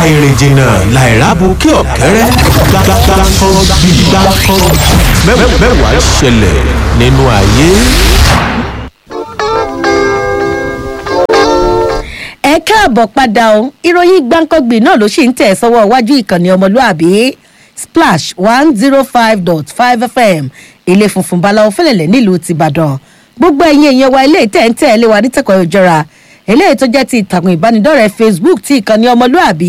àìrìnjìnà làìrábù kí ọ̀kẹ́rẹ́ gbàgbàgbà bí gbàgbà mẹ́wàá ṣẹlẹ̀ nínú ayé. ẹ káàbọ̀ padà o ìròyìn gbáǹkọ́gbìn náà ló sì ń tẹ̀ sọ́wọ́ iwájú ìkànnì ọmọlúàbí splash one zero five dot five fm ilé funfun balawo fẹlẹ̀lẹ̀ nílùú tìbàdàn gbogbo ẹ̀yin èèyàn wa ilé ìtẹ̀ ń tẹ̀ ẹ́ lé wa nítẹ̀kọ̀ ìjọra eléyìí tó jẹ́ ti ìtàkùn ìbánidọ́rẹ̀ẹ́ facebook ti ìkànnì ọmọlúàbí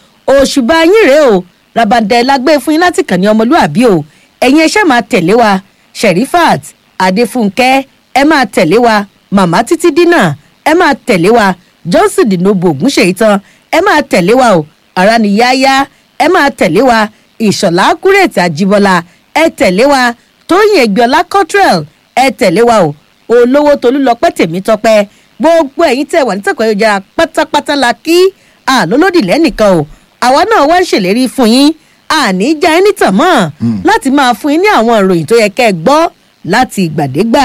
òṣùbà yín rèé o rabandẹ lágbé fún yín láti ìkànnì ọmọlúàbí o ẹ̀yin ẹṣẹ́ máa tẹ̀lé wa sherifat adéfúnkẹ́ ẹ máa tẹ̀lé wa màmá títí dínà ẹ máa tẹ̀lé wa johnson dinobo ògúnṣe ìtàn ẹ máa tẹ̀lé wa o ara ni yáyá ẹ máa tẹ̀lé wa ìṣọ̀lá kúrètì àjíbọ́lá ẹ tẹ̀lé wa tóyìn ẹgbẹ́ọlá cottrell ẹ tẹ̀lé wa o olówó tolúlọpẹ́ tèmítọ́pẹ́ gbogbo ẹ̀yin tẹ̀ wà nítẹ̀kọ̀ ayélujára pátápátá la kí àlólódì lẹ́nìkan o àwa náà wá ń ṣèlérí fún yín àní já ẹni tàn mọ́ láti máa fún yín ní àwọn ìròyìn tó yẹ kẹ́ ẹ gbọ́ láti ìgbàdégbà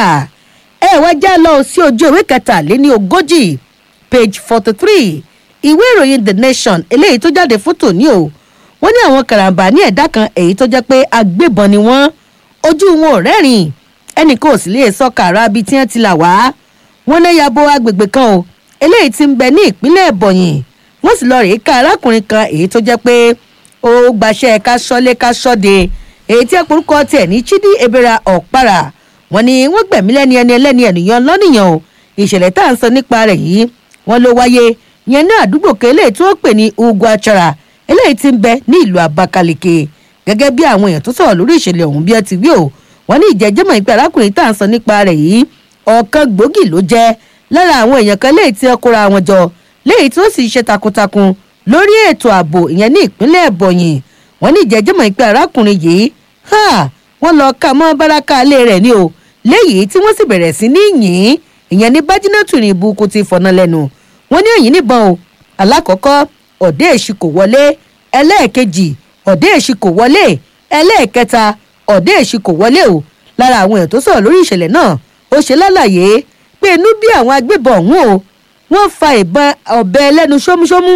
ẹ wá já lọ sí ojú ìwé kẹtàléní ogójì page forty three ìwé ìròyìn the nation eléyìí tó jáde fún tòní o wọ́n ní àwọn karambà ní ẹ̀dá kan èyí tó jẹ́ pé agbébọn ni wọ́n ojú wọn ò rẹ́rìn ẹnìkan ò sì lè sọ kàrà bíi tí wọ́n ti là wá wọ́n ní yabo agbègbè kan o eléyìí ti ń bẹ ní ìpínlẹ̀ ẹ̀bọ̀yìn wọ́n sì lọ rèé ká arákùnrin kan èyí tó jẹ́ pé ó gbaṣẹ́ ká sọ́lé ká sọ́de èyí tí ẹ̀pọ̀rúkọ tiẹ̀ ní chidi ebera ọ̀para wọ́n ní wọ́n gbẹ̀mí lẹ́ni ẹni ẹlẹ́ni ènìyàn lọ́nìyàn o ìṣẹ̀lẹ̀ tá à ń sọ nípa rẹ̀ yìí wọ́n ló wáyé yẹn ní àdúgbò kan eléyìí tí wọ́n pè ní ugwu achara eléyìí ti ń bẹ ní ìlú abakaliki gẹ́gẹ́ bí àwọn èèyàn tó sọ̀rọ̀ lórí ìṣẹ̀lẹ̀ ọ̀hún bí ẹ ti wí o wọ́n ní ìjẹ́jẹ́mọ̀ ìpè arákùnrin tá à ń sọ nípa rẹ̀ yìí ọ̀kan gbòógì ló jẹ́ lára àwọn èèyàn kan léyìí tí wọ́n kóra wọn jọ léyìí tí ó sì ṣe takuntakun lórí ètò ààbò ìyẹn ní ìpínlẹ̀ ẹ̀bọ̀yìn wọ́n ní ìjẹ́jẹ́mọ̀ ìpè arákùnrin yìí wọ́n lọ ká mọ́ báràkà alẹ́ rẹ̀ ni o léyìí tí wọ́n sì bẹ̀rẹ̀ sí ní yìn ìyẹn ní bájínátù ní ibùkún ti fọ̀nà lẹ́nu wọ́n ní òyìn níbọn o alákọ̀ọ́kọ́ ọ̀dẹ́ èṣù kò wọlé ẹlẹ́ẹ̀kejì ọ̀dẹ́ èṣù kò wọlé ẹlẹ́ẹ̀kẹta ọ̀dẹ́ èṣù kò wọlé o lára àwọn èèyàn tó sọ̀rọ̀ lórí ìṣẹ̀lẹ̀ náà ó ṣe lálàyé pé inú bí àwọn agbébọn ọ̀hún o wọ́n fa ìbọn ọ̀bẹ ẹlẹ́nu ṣómúṣómú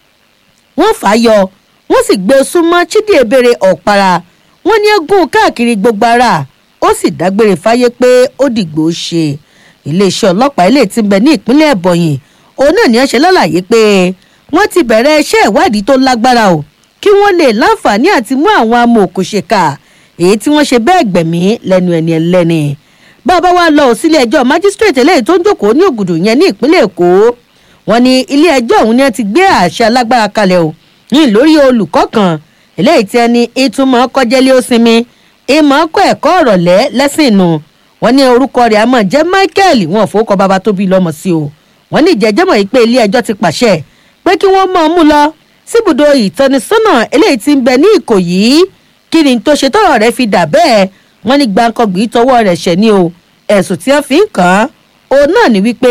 wọ́n fà á yọ wọ́n sì gbé e súnmọ́ chidi ebere ọ̀para wọ́n ní egún káàkiri gbogbo ara ó sì dágbére fáyé pé ó dìgbò ṣe iléeṣẹ́ ọlọ́pàá ilé tí ń bẹ ní ìpínlẹ̀ ẹ̀bọ̀yìn òun náà ní ẹ ṣe lálàyé pé wọ́n ti bẹ̀rẹ̀ iṣẹ́ ìwádìí tó lágbára o kí wọ́n lè láǹfààní àti mú àwọn amòòkùnṣèkà èyí tí wọ́n ṣe bẹ́ẹ̀ gbẹ̀mí lẹ́nu ẹni ẹlẹ́ni bàbá wa lọ sílé ẹjọ́ májísírèètì eléyìí tó ń jókòó ní ògùdù yẹn ní ìpínlẹ̀ èkó wọn ní ilé ẹjọ́ ọ̀hún ni wọ́n ti gbé àṣẹ alágbára kalẹ̀ o ní lórí olùkọ́ kan eléyìí tí ẹni ìtumọ̀ kọjẹ́lé ó sinmi ìmọ̀ kọ́ ẹ̀kọ́ ọ̀rọ̀lẹ́ lẹ́sìn nù wọn ní orúkọ rẹ̀ àmọ́ jẹ́ michael wọn fowókọ bàbá tó bí lọ́mọ sí o wọn ní ìjẹ́jẹ́mọ̀ yìí pé ilé ẹjọ́ ti pàṣẹ pé kí wọ́n mọ̀ ọ́n mú lọ síbùdó ìtọ́nisọ́nà eléyìí ti ń bẹ ní ìkòyí kí ni tó ṣe tọrọ rẹ fi dà bẹ́ẹ̀ wọ́n ní gbàǹkangbì tọwọ́ rẹ̀ ṣẹ̀ ni o ẹ̀sùn tí wọ́n fi ń kàn án òun náà ni wípé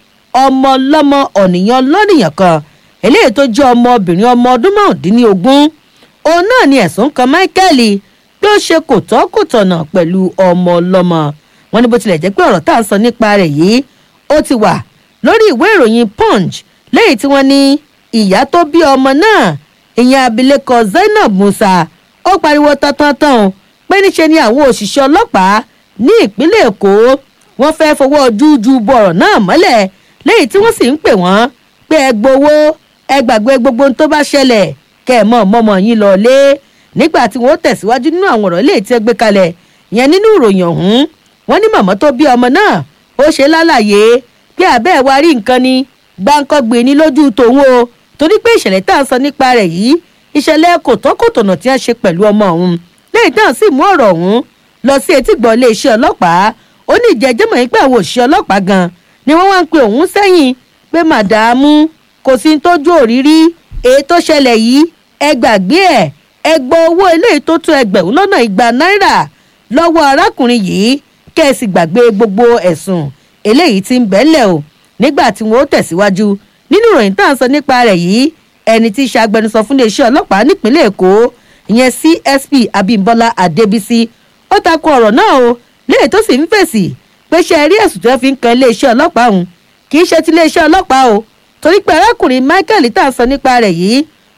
ọmọ ọlọ́mọ ọ̀nìyàn lọ́nìyàn kan eléyìí tó jẹ́ ọmọbìnrin ọmọ ọdún márùndínlógún òun náà ni ẹ̀sùn kan michael pé ó ṣe kò tọ́ kò tọ̀nà pẹ̀lú ọmọ ọlọ́mọ wọn ní bó tilẹ̀ jẹ́ pé ọ̀rọ̀ tá à ń sọ nípa rẹ̀ yìí ó ti wà lórí ìwé ìròyìn punch lẹ́yìn tí wọ́n ní ìyá tó bí ọmọ náà ìyẹn abilékọ zainab musa ó pariwo tán-tán-tán pé níṣe ni àwọn òṣìṣẹ́ ọlọ́pàá ní ìpínlẹ̀ èkó wọ́n fẹ́ fọwọ́ jújú bọ̀rọ̀ náà mọ́lẹ̀ lẹ́yìn tí wọ́n sì ń pè wọ́n pé ẹ gbowó ẹ gbàgbé gbogbo ohun tó bá ṣẹlẹ̀ kẹ́ ẹ̀ mọ̀ mọ́mọ́ yín lọ lé nígbà tí wọ́n tẹ̀síwájú nínú àwọn ọ̀rọ̀ ilé tí ẹ gbé kalẹ̀ yẹn nínú ìròyìn ọ̀hún wọ́n ní màmá tó bí ọmọ náà ó ṣe lálàyé pé àbẹ́ ẹ̀ wá rí nǹkan ni gbáǹkọ́gbé ní lójú tòun o torí pé ìṣẹ̀lẹ̀ tá à ń sọ nípa rẹ̀ yìí ìṣẹ̀lẹ̀ kòtọ́kòtọ̀nà tí wọ́n ṣe pẹ̀lú ọmọ ọ̀hún lẹ́yìn náà sì mú ọ̀rọ̀ ọ̀hún lọ sí etígbọ̀ iléeṣẹ́ ọlọ́pàá ó ní ìjẹ́jẹ́mọ̀ yín pé àwọn òṣìṣẹ́ ọlọ́pàá gan ni wọ́n wá ń pe òun sẹ́yìn pé màdàmú kò sí tójú òrírí èyí tó ṣẹlẹ̀ yìí ẹ gbàgbé ẹ̀ ẹ gbọ́ owó eléyìí tó tó ẹgbẹ̀rún lọ́nà igba náírà lọ́wọ́ arákùnrin yìí kẹ́ẹ̀sì gbàgbé gbogbo ẹ̀sùn eléyìí ti ń bẹ́lẹ̀ o nígbà tí wọ́n ó tẹ̀síwájú nínú ìròyìn tá à ń sọ nípa rẹ̀ yìí ẹni tí í ṣe agbẹnusọ fún iléeṣẹ́ ọlọ́pàá nípínlẹ̀ èkó ìyẹn csp abimbola adébísí ó takò ọ̀rọ̀ náà o léè tó sì ń fèsì pé ṣe rí ẹ̀sùn tó fi ń kan iléeṣẹ́ ọlọ́pàá òun kì í ṣe ti iléeṣẹ́ ọlọ́pàá o torí pé arákùnrin michael tá à ń sọ nípa rẹ̀ yìí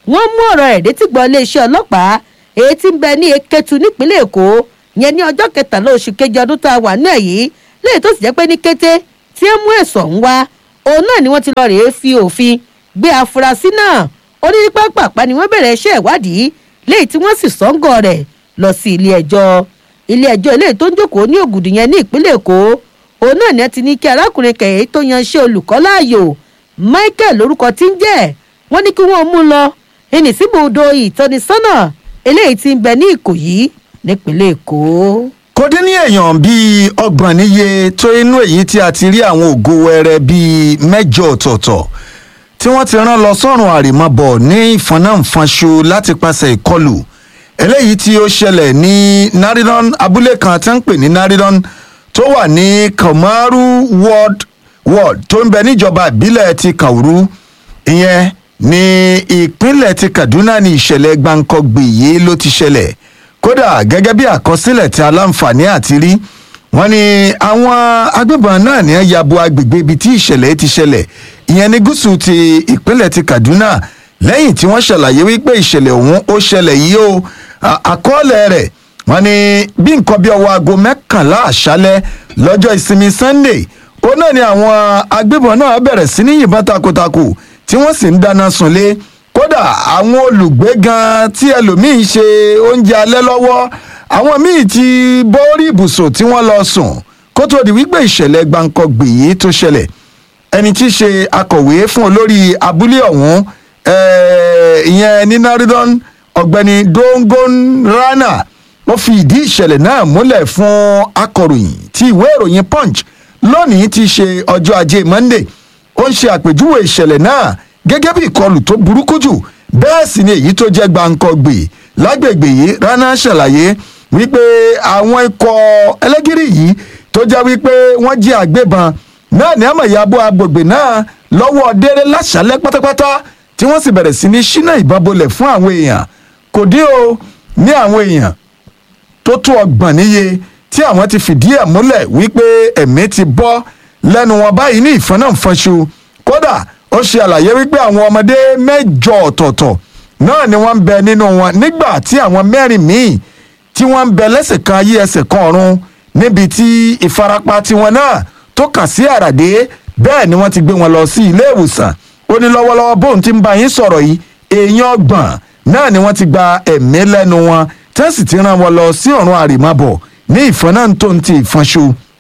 wọ́n mú ọ̀rọ̀ ẹ̀ létí gbọ́ iléeṣẹ́ ọlọ́pàá èyí tí ń bẹ ní eketu nípínlẹ̀ èkó yẹn ní ọjọ́ kẹtàlá oṣù kejì ọdún tá a wà náà yìí léyìí tó sì jẹ́ pé ní kété tí ó mú ẹ̀sọ̀ ń wá òun náà ni wọ́n ti lọ rèé fi òfin gbé afurasí náà ó ní pápápá ni wọ́n bẹ̀rẹ̀ iṣẹ́ ìwádìí léyìí tí wọ́n sì sọ́ngọ̀ rẹ̀ lọ sí ilé ẹjọ́ ilé ẹjọ́ eléyìí tó ń jókòó ní ògùdù yẹn ní ìpínlẹ̀ èkó òun náà ni ẹ ti ní kí arákùnrin kẹ̀yẹ́ tó yanṣẹ́ olùkọ́ láàyò michael lórúkọ tí ń jẹ́ wọ́n ní kí wọ́n mú un lọ ẹnì síbùdó ìtọ́nisọ́nà eléyìí tí ń bẹ ní ìkòyí nípínlẹ̀ èkó. kò dín ní èèyàn bíi ọgbọ̀n níye tó inú èyí tí a ti rí àwọn ògo wẹrẹ bíi mẹ́jọ ọ̀tọ̀ọ̀tọ̀ tí wọ́n ti rán lọ sọ́run àrèmábọ̀ ní ìfọ̀nàfọ̀nṣu láti pàṣẹ ìkọlù eléyìí tí ó ṣẹlẹ̀ ní naridon abúlé kan tí wọ́n ń pè ní naridon tó wà ní kamaru ward ward tó ń bẹ níjọba ìbílẹ̀ ti kauru ìyẹn ní ìpínlẹ̀ ti kaduna ní ìṣẹ̀lẹ̀ gbàǹkọ̀gbì yìí ló ti ṣẹlẹ̀ kódà gẹ́gẹ́ bí àkọsílẹ̀ tí aláǹfààní àti rí wọ́n ní àwọn agbébọn náà ní yabo agbègbè ibi tí ìṣẹ̀lẹ̀ ti ṣẹlẹ̀ ìyẹn ní gúúsù ti ìpínlẹ̀ ti kaduna lẹ́yìn tí wọ́n ṣàlàyé wípé ìṣẹ̀lẹ̀ ọ̀hún ó ṣẹlẹ̀ yìí o à- àkọọ́lẹ̀ rẹ̀ wọ́n ní bí nǹkan bí ọwọ́ aago mẹ́kànlá àṣálẹ́ lọ́jọ́ ìsinmi sunday ó náà ni àwọn agbébọn náà bẹ̀rẹ̀ sí ní yìnbọn takuntakun tí wọ́n sì ń dáná sunlé kódà àwọn olùgbé gan tí ẹlòmíín ṣe oúnjẹ alẹ́ lọ́wọ́ àwọn míì ti bọ́ọ̀rì ibùsùn tí wọ́n lọ sùn kó tó di wípé ìṣẹ̀lẹ̀ gbàǹkọ̀gbì yìí tó ṣẹlẹ̀ ẹni tí í ṣe akọ̀wé fún olórí abúlé ọ̀hún eh, ìyẹn ní naridon ọ̀gbẹ́ni dongon rana ó fi ìdí ìṣẹ̀lẹ̀ náà múlẹ̀ fún akọ̀ròyìn tí ìwé ìròyìn punch lónìí ti ṣe ọjọ́ ajé monday ó ń ṣe àpèjúwe ìṣẹ̀lẹ̀ náà gẹ́gẹ́ bí ìkọlù tó burúkú jù bẹ́ẹ̀ sì ni èyí tó jẹ́ gbàǹkọ̀gbì lágbègbè yìí rana ṣàlàyé wípé àwọn ikọ̀ ẹlẹ́gìrì yìí tó jẹ́ wípé wọ́n jí àgbébọn náà ní àmọ̀ ìyàbọ̀ agbègbè náà lọ́wọ́ déré láṣálẹ́ pátápátá tí wọ́n sì bẹ̀rẹ̀ sí ní ṣínà ìbọn bolẹ̀ fún àwọn èèyàn kò dín o ní àwọn èèyàn tó tó ọgbọ̀n níye tí àwọn ti fìdí ẹ̀ múlẹ̀ wípé ẹ̀mí ti bọ́ lẹ́nu wọn báyìí ní ìfọ́nàfọ́nṣu kódà ó ṣe àlàyé wípé àwọn ọmọdé mẹ́jọ ọ̀tọ̀ọ̀tọ̀ náà ni wọ́n ń bẹ nínú wọn nígbà tí àwọn mẹ́rin míì tí wọ́n ń bẹ lẹ́sẹ̀ kan ayé ẹsẹ̀ kan ọ̀run níbi tí ìfarapa tiwọn náà tó kàn sí àràdé bẹ́ẹ̀ ni wọ́n ti gbé wọn lọ sí ilé ìwòsàn ó ní lọ́wọ́lọ́wọ́ bóun ti ń bá yín sọ̀rọ̀ yìí èèyàn ọgbọ̀n náà ni wọ́n ti gba ẹ̀mí lẹ́nu wọn tí wọ́n sì ti rán wọn lọ sí ọ̀run àrèmábọ̀ ní ìfọ́n náà tó ń ti ìfọ́nṣu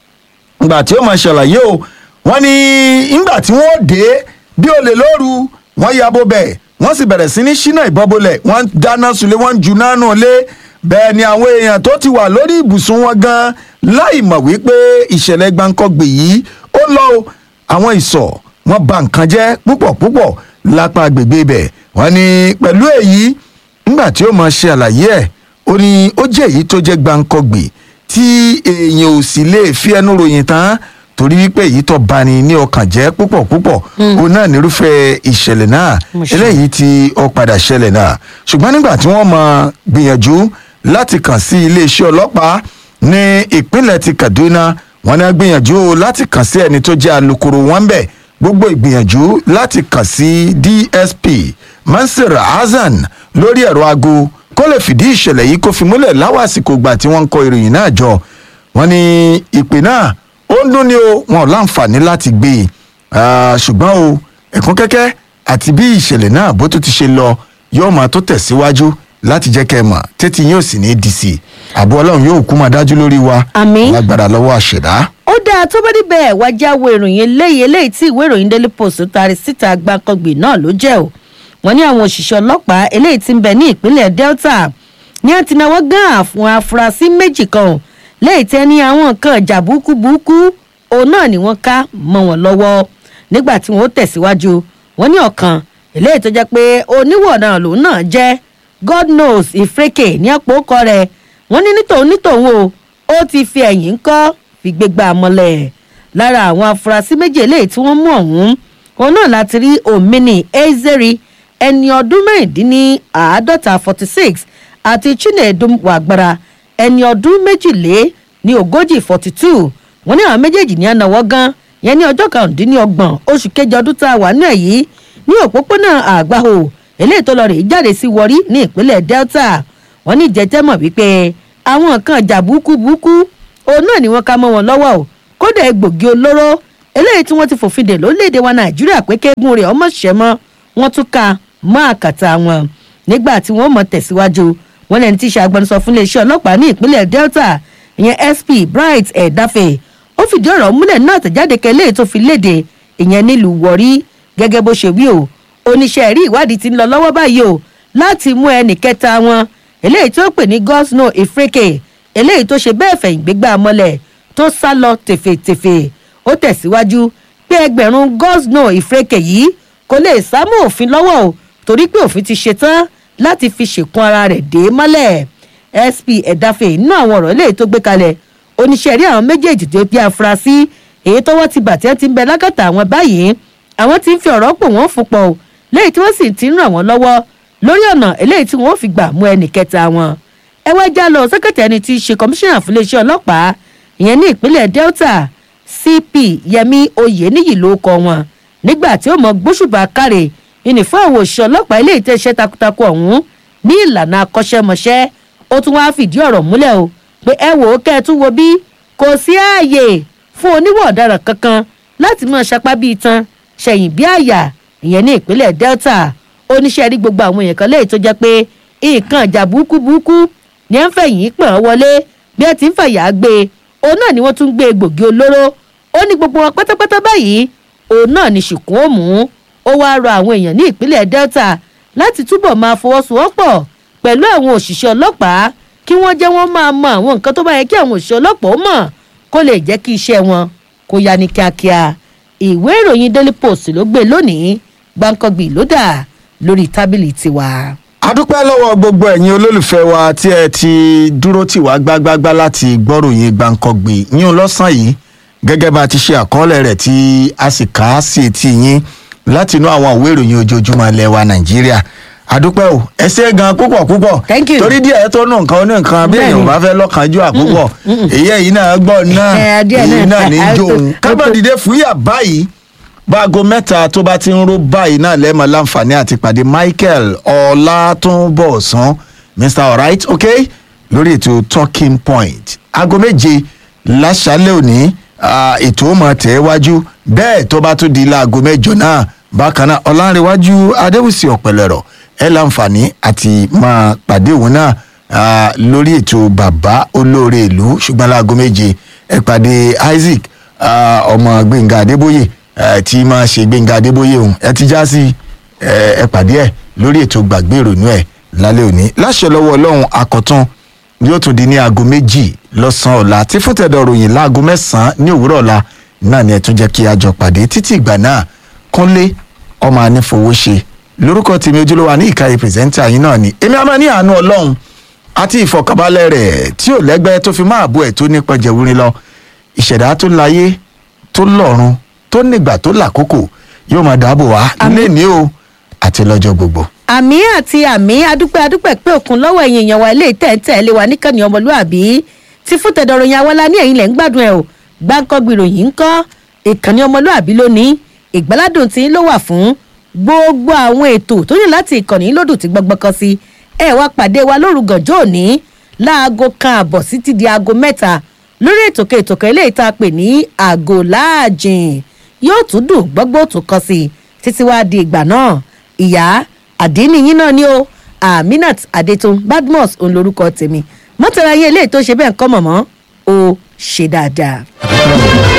ìgbà tí ó máa ṣàlàyé o wọ́n ní ìgbà tí wọ́n dé bí olè lóru wọ́n ya bó bẹ̀ wọ́n sì bẹ̀rẹ̀ sí ní ṣínà ìbọn bolẹ̀ wọ́n dáná sulé wọ́n jù náà nù lé bẹ́ẹ̀ ni àwọn èèyàn tó ti wà lórí ibùsùn wọn gan láì mọ̀ wípé ìṣẹ̀lẹ̀ gbàǹkọ́gbè yìí ó lọ o àwọn ìsọ̀ wọn ba nǹkan jẹ́ púpọ̀ púpọ̀ lápá agbègbè ibẹ̀ wọ́n ní pẹ̀lú èyí nígbà tí ó máa ṣe àlàyé ẹ̀ ó ní ó jẹ́ èyí tó jẹ́ gbàǹkọ́gbè tí èèyàn ò sì lè fi ẹnu ròyìn tán torí wípé èyí tó bani ní ọkàn jẹ́ púpọ̀ púpọ̀ òun náà nírúfẹ́ ìṣẹ̀lẹ̀ náà Mo ṣe. eléyìí tí ó padà ṣẹlẹ̀ náà ṣùgbọ́n nígbà tí wọ́n máa gbìyànjú láti kàn sí iléeṣẹ́ ọlọ́pàá ní ìpínlẹ̀ ti kaduna wọn náà gbìyànjú láti kàn sí ẹni tó jẹ́ alukoro wọn bẹ̀ gbogbo ìgbìyànjú láti kàn sí dsp mansur hasan lórí ẹ̀rọ aago kó lè fìdí ìṣẹ̀lẹ̀ yìí kó fi múlẹ̀ láwọn àsìkò ìgbà tí wọ́n ń kọ ìròyìn náà jọ wọn ní ìpè náà ó ń dún ní o wọn ò láǹfààní láti gbé e Ah, ṣùgbọ́n o ẹ̀kún kẹ́kẹ́ àti bí ìṣẹ̀lẹ̀ náà bó tó ti ṣe lọ yóò máa tó tẹ̀síwájú láti jẹ́ kẹ́ ẹ mọ̀ tètè yóò sì ní dc àbọ̀ ọlọ́run yóò kú máa dájú lórí wa Àmín. lágbára lọ́wọ́ àṣẹ̀dá. ó dáa tó bá níbẹ̀ wá jáwé ìròyìn eléyìí eléyìí tí ìwé ìròyìn daily post taari síta gbàǹkangbè náà ló jẹ́ o wọ́n ní àwọn òṣìṣẹ́ ọlọ́pàá eléyìí tí ń bẹ ní ìpínlẹ̀ delta ní àti náwó gán àwọn afurasí méjì kan o, léyìí tẹ́ ní àwọn nǹkan ìjà burúkú burúkú òun náà ni wọ́n ká mọ́ wọn lọ́wọ́ nígbà tí wọ́n ó tẹ̀síwájú wọ́n ní ọ̀kan eléyìí tó jẹ́ pé oníwọ̀ náà lòun náà jẹ́ god knows ìfreke ní ọ̀pọ̀ ọkọ rẹ̀ wọ́n ní nítòun nítòun o ó ti fi ẹ̀yìn ń kọ́ fi gbégbá mọ́lẹ̀ lára àwọn afurasí méjì eléyìí tí wọ́n mú ọ̀hún òun náà láti rí omini ezeri ẹni ọdún mẹ́rìndínláàádọ́ta forty six àti chinedu wàgbára ẹni ọdún méjìlé ní ogójì forty two wọ́n ní àwọn méjèèjì ní ànáwọ́ gan yẹn ní ọjọ́ kàrúndínlọ́gbọ̀n oṣù kejì ọdún tá a wà náà yìí ní òpópónà àgbáhò eléyìí tó lọ rèé jáde sí wọrí ní ìpínlẹ̀ delta wọ́n ní jẹjẹ́ mọ̀ wípé àwọn nǹkan ìjà búkúbúkú òun náà ni wọ́n ká mọ́ wọn lọ́wọ́ o kódà egbògi olóró eléyìí tí wọ́n ti fòfin dè lórílẹ̀‐èdè wa nàìjíríà pé kéegun rẹ̀ ọmọ ṣẹ́ mọ́ wọ́n tún ka mọ́ àkàtà wọn nígbà tí wọ́n mọ̀ tẹ̀síwájú wọn lẹni tí í ṣe agbẹnusọ fún iléeṣẹ́ ọlọ́pàá ní ìpínlẹ̀ delta ìyẹn sp bright ẹ̀dáfẹ́ ó fìdí ọ̀rọ̀ múlẹ̀ náà tẹ̀jáde kẹlẹ́ tó fi léde ìyẹn nílùú wọ̀rí gẹ́gẹ́ bó ṣe wí o oníṣẹ́ rí ìwádìí ti ń lọ lọ́wọ́ báyìí o láti mú ẹnì kẹta wọn eléyìí tó pè ní gosno ifreke eléyìí tó ṣe bẹ́ẹ̀ fẹ̀yìn gbégbá mọ́lẹ̀ tó sá lọ tèfètèfè ó tẹ̀síwájú pé ẹgbẹ̀rún gosno ifreke yìí kò lè sámú òfin lọ́wọ́ o torí pé òfin ti ṣetán láti fi ṣèkún ara rẹ̀ dé mọ́lẹ̀ sp ẹ̀dáfẹ́ inú àwọn ọ̀rọ̀ eléyìí tó gbé kalẹ̀ oníṣẹ́ rí àwọn méjèèjì tó bí afurasí èyí tọwọ́ ti bàtẹ́ ti ń bẹ lákàtà àwọn báyìí àwọn ti ń fi ọ̀rọ̀ pò wọ́n fún pọ̀ o léyìí tí wọ́n sì ti ń ràn wọ́n lọ́wọ́ lórí ọ̀nà eléyìí tí wọ́n fi gbà mú ẹnì kẹta wọn. ẹ wá já lọ sẹ́kẹ̀tì ẹni tí í ṣe kọmíṣánná fún iléeṣẹ́ ọlọ́pàá ìyẹn ní ìpínlẹ̀ delta cp yẹmi oyeniyi ló kọ wọn nígbà tí ó mọ gbóṣùbà káre ìní fún àwọn òṣìṣẹ́ ọlọ́pàá ilé ìtẹ́sẹ́ takuntakun ọ̀hún ní ìlànà akọ́ṣẹ́mọṣẹ́ ó tún wáá fìdí ọ̀rọ̀ múlẹ̀ o pé ẹ wò ó kẹ́ ẹ tún wo bí kò sí ààyè fún oníwọ̀ ọ̀daràn kankan láti máa ṣapá bíi tan ṣẹ̀yìn bí àyà ìyẹn ní ìpínlẹ̀ delta oníṣẹ́ rí gbogbo àwọn èèyàn kan léyìí tó jẹ́ pé nǹkan ìjà burúkú burúkú ni ẹ ń fẹ̀yìn pọ̀ ọ́ wọlé bí ẹ ti ń fẹ̀yà gbé e òun náà ni wọ́n tún gbé egbògi olóró ó ní gbogbo wọn pátápátá báyìí òun náà ni ṣìkún ó mú ó wáá rọ àwọn èèyàn ní ìpínlẹ̀ delta láti túbọ̀ máa fọwọ́sowọ́pọ̀ pẹ̀lú àwọn òṣìṣẹ́ ọlọ́pàá kí wọ́n jẹ́ wọ́n máa mọ àwọn nǹkan tó bá yẹ kí àwọn òṣìṣẹ́ ọlọ́pàá ó mọ̀ kó lè jẹ́ kí iṣẹ́ wọn kó ya ní kíákíá ìwé ìròyìn daily post ló gbé lónìí gbàǹkangbì ló dà lórí tábìlì tiwa. adúpẹ́ lọ́wọ́ gbogbo ẹ̀yin olólùfẹ́ wa tí ẹ ti dúró tì wá gbágbágbá láti gbọ́ròyìn gbàǹkangbì yín lọ́sàn yìí gẹ́gẹ́ bá a ti ṣe àkọọ́lẹ̀ rẹ̀ tí a sì kà á sí etí yín láti inú àwọn ìwé ìròyìn ojoojúmọ́ ilẹ̀ wa nàìjíríà adúpẹ́ o ẹ ṣe gan púpọ̀ púpọ̀ Thank you. torí díẹ̀ tó nù nǹkan ní nǹkan bí èèyàn Bẹ́ẹ̀ni. bá fẹ́ lọ́kànjú àpúpọ̀ èyí ẹ̀yìn náà gbọ́ náà Eh, díẹ̀ èyí náà. náà ní Eh, jó òun eh, kábọ̀dìdé fúyà báyìí báago mẹ́ta tó bá ti ń ró báyìí náà lẹ́ẹ̀mọ́ láǹfààní àti pàdé michael ọlátúnbọ̀sán mr alright ok lórí ètò talking point aago méje láṣálẹ̀ òní ah, ètò ó máa tẹ̀ wájú bẹ́ẹ̀ tó bá tún di láago mẹ́jọ náà bákan náà ọ̀làǹrẹ̀wájú adéwùsì ọ̀pẹ̀lẹ̀rọ̀ ẹ̀ láǹfààní àti máa pàdé òun náà ah, lórí ètò bàbá olóore ìlú ṣùgbọ́n láago méje ẹ̀ pàdé isaac ah, ọmọ gbẹ̀ngà adébóyè eh, tí máa ṣe gbẹ̀ngà adébóyè òun ẹ ti já sí ẹ ẹ pàdé ẹ lórí ètò gbàgbé ìrònú ẹ lálẹ́ òní láṣẹ lọ́wọ́ ọlọ́run akọ̀tún yóò tún di ní aago méjì lọ́sàn-án ọ̀la tí fúntẹ̀dọ̀ ròyìn láago mẹ́sàn-án ní òwúrọ̀ ọ̀la náà ni ẹ tún jẹ́ kí a jọ pàdé títí ìgbà náà kúnlé ọmọ anífowóṣe lórúkọ tèmi ojúlówó ní ìkàyè pírẹsẹ́ńtà yín náà ni èmi àmọ́ ní àánú ọlọ́run àti ìfọ̀kànbalẹ̀ rẹ̀ tí ò lẹ́gbẹ́ tó fi máa bú ẹ̀ tó nípa jẹ̀wúrin lọ ìṣẹ̀dá tó láyé tó lọ́run tó nígbà tó làkókò yóò máa dáàbò wá lé ní o àti lọ́jọ́ gbogbo. àmì àti àmì adúpẹ́ adúpẹ́ pé òkun lọ́wọ́ ẹ̀yìn èèyàn wa ilé ìtẹ̀ǹtẹ̀ lé wa níkànnì ọmọlúàbí tí fún tẹ̀dọ̀rọ̀ yẹn awọ́lá ní ẹ̀yìn lẹ̀ ń gbádùn ẹ̀ o gbáǹkọ́gbì ròyìn ń kọ́ ìkànnì ọmọlúàbí lónìí ìgbáládùn tí ń ló wà fún gbogbo àwọn ètò tó ní láti ìkànnì lódù tí gbọgbọ́ kan sí ẹ wá pàdé wa lóru gànjọ́ òní láago kan àbọ̀ sí ti di aago mẹ́ta lórí ètòkè ètòkè eléyìí tá a pè ní àgò láàjìn yóò tún dùn gbọ́gbó tún kọ sí i títí wàá di ìgbà náà ìyá àdínníyín náà ni ó aminat adetun badmus òun lorúkọ tèmi mọ́tàlá yẹn eléyìí tó ṣe bẹ́ẹ̀ ń kọ́ mọ̀mọ́ ó ṣe dáadáa.